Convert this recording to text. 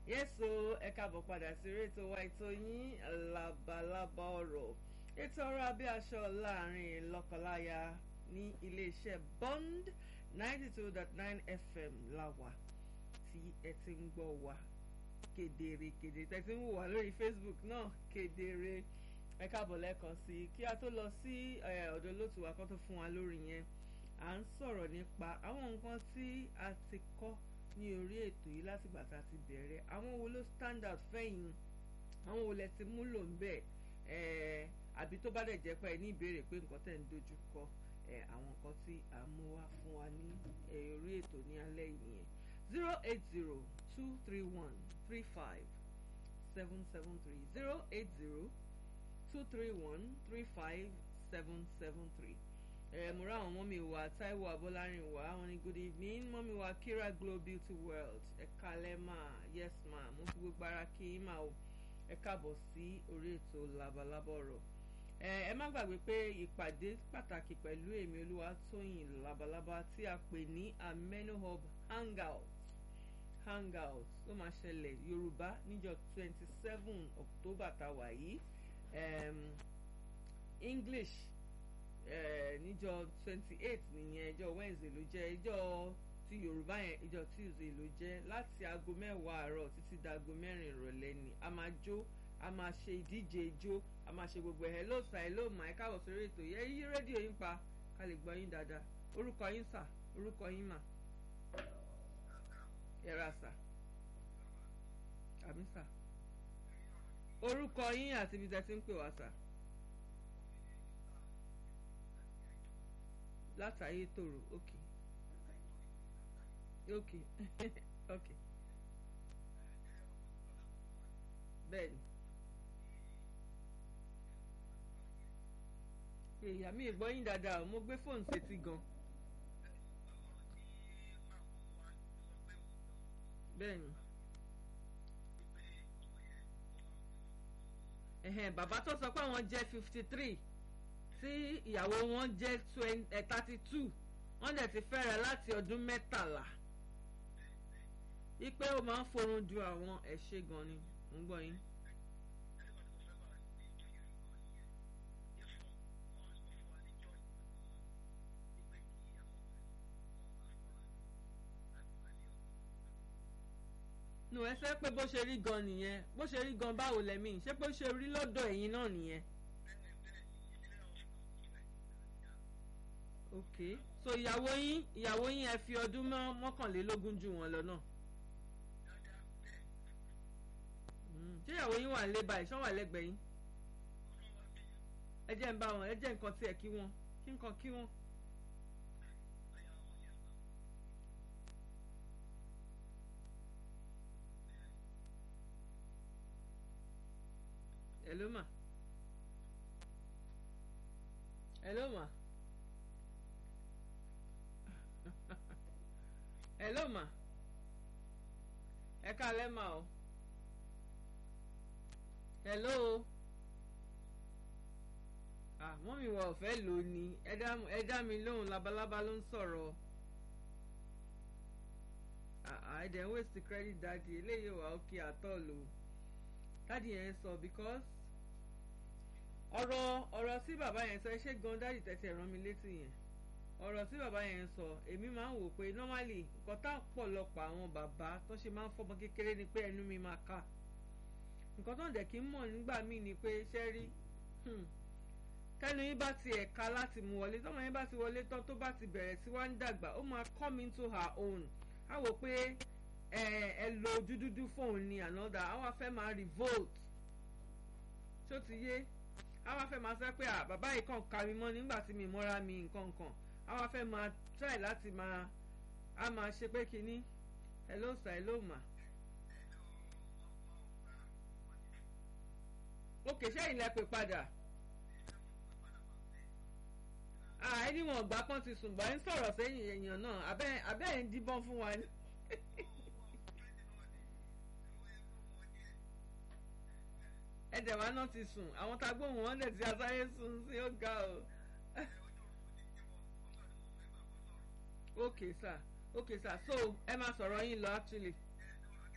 yẹ́sọ ẹ káàbọ̀ padà sí rétò wa ètò yín labalábá ọ̀rọ̀ ètò ọ̀rọ̀ abẹ́ aṣọ láàrin lọ́kọláya ní iléeṣẹ́ Bond ninety two dot nine FM láwà tí ẹ ti ń gbọ́ wa kedere kedere tẹ́ ti ń wò wá lórí Facebook náà kedere ẹ káàbọ̀ lẹ́ẹ̀kan sí i kí a tó lọ sí ọ̀dọ̀ olóòtú wa kó tó fún wa lórí yẹn à ń sọ̀rọ̀ nípa àwọn nǹkan tí a ti kọ́ ní orí ètò yìí látìgbà tá a ti bẹ̀rẹ̀ àwọn wo ló stand out fẹ́yìn àwọn wo lẹ ti múlò ń bẹ̀ àbí tó bá dẹ̀ jẹ́ pé ẹ ní ìbéèrè pé nǹkan tẹ̀ ń dojú kọ àwọn nǹkan tí a mú wá fún wa ní orí ètò ní alẹ́ yìí yẹn zero eight zero two three one three five seven seven three zero eight zero two three one three five seven seven three ẹ mo rá àwọn mọ́mí wa Táíwò Abọ́lárìn wa àwọn ní good evening mọ́mí wa Kira Glow Beauty World ẹ kálẹ́ mà yes ma mo fi gbogbo ara kí yín mà o ẹ káàbọ̀ sí orí ètò labalábá ọ̀rọ̀ ẹ ẹ má gbàgbé pé ìpàdé pàtàkì pẹ̀lú èmi Olúwatóyìn labalábá tí a pè ní Ameno Hub hangout hangout ló máa ṣẹlẹ̀ Yorùbá níjọ́ twenty seven October tá a wà yìí um, English níjọ́ twenty eight nìyẹn ìjọ́ Wednesday ló jẹ́ ìjọ́ ti Yorùbá yẹn ìjọ́ Tuesday ló jẹ́ láti aago mẹ́wàá àárọ̀ títí dago mẹ́rin ìrọ̀lẹ́ ni a máa jó a máa ṣe ìdíje ijó a máa ṣe gbogbo ẹ̀ hello sir hello ma ẹ káàbọ̀ sórí ètò yẹ yí rédíò yín pa ká lè gbọ́ yín dáadáa orúkọ yín sà orúkọ yín mà ẹ̀rà sà àmì sà orúkọ yín àti ibi tẹ́ ti ń pè wá sà. látàyè tòrò ok ok ok bẹ́ẹ̀ni èèyàn mi gbọ́ yín dáadáa o mo gbé fóònù sétí gan bẹ́ẹ̀ni ẹ̀hẹ̀n bàbá tó sọ pé àwọn jẹ́ fifty three tí ìyàwó wọn jẹ́ thirty two wọ́n dẹ̀ ti fẹ́rẹ̀ láti ọdún mẹ́tàlá wípé ó máa ń forun ju àwọn ẹ̀ṣẹ̀ gan ni mo ń gbọ́ yín. nù ẹ fẹ́ pé bó ṣe rí gan nìyẹn bó ṣe rí gan báwo lẹ́mí ṣé bó ṣe rí lọ́dọ̀ ẹ̀yin náà nìyẹn. ok so ìyàwó yín ìyàwó yín ẹ fi ọdún mọ́kànlélógún jù wọ́n lọ náà. ṣé ìyàwó yín wà lé báyìí ṣán wà lẹ́gbẹ̀ẹ́ yín. ẹ jẹ́ ń bá wọn ẹ jẹ́ nǹkan tiẹ̀ kí wọ́n kí nǹkan kí wọ́n. hello ma hello ma. hello ma ẹ káalẹ́ ma o hello ah mọ́mí wa ò fẹ́ lò ní ẹ dá mi lóhùn labalábá ló ń sọ̀rọ̀ ah ẹ dẹ̀ ń waste credit dáàdi eléyìí wà ókè àtọ̀ lò dáàdi yẹn sọ because ọ̀rọ̀ ọ̀rọ̀ sí bàbá yẹn sọ ẹ ṣé gan dáàdi tẹ̀sí rán mi létí yẹn ọ̀rọ̀ tí bàbá yẹn sọ èmi máa ń wò pé normally nǹkan tá pọ̀lọpọ̀ àwọn bàbá tó ṣe máa ń fọmọ kékeré ni pé ẹnu mi máa ká nǹkan tó ń dẹ̀ kí ń mọ̀ nígbà míì ni pé ṣẹ́ rí kẹ́nu yín bá ti ẹ̀ka láti mú wọlé tọ́mọ yín bá ti wọlé tán tó bá ti bẹ̀rẹ̀ sí wá ń dàgbà ó máa come into her own á wò pé ẹ ẹ lo ojú dúdú fóun ni another á wá fẹ́ máa revolt tó ti yé á wá fẹ́ máa sọ pé à bàbá yìí kàn ká mi mọ́ nígbà tí mi mọ́ra mi nǹkan nǹkan àwa fẹ́ máa try láti máa a máa ṣe pé kínní hello sir hello ma. òkè sẹ́yìn lẹ pè padà. ẹni wọn gbà pọ́n ti sùn gbà ń sọ̀rọ̀ sẹ́yìn èèyàn náà abẹ́ ẹ̀ ń díbọ́n fún wa ni. ẹ̀dẹ̀ wa náà ti sùn àwọn tá a gbóhùn wọn dẹ̀ ti asáré sùn sí ó ga o. okay sir okay sir so ẹ máa sọ̀rọ̀ yín lọ actually.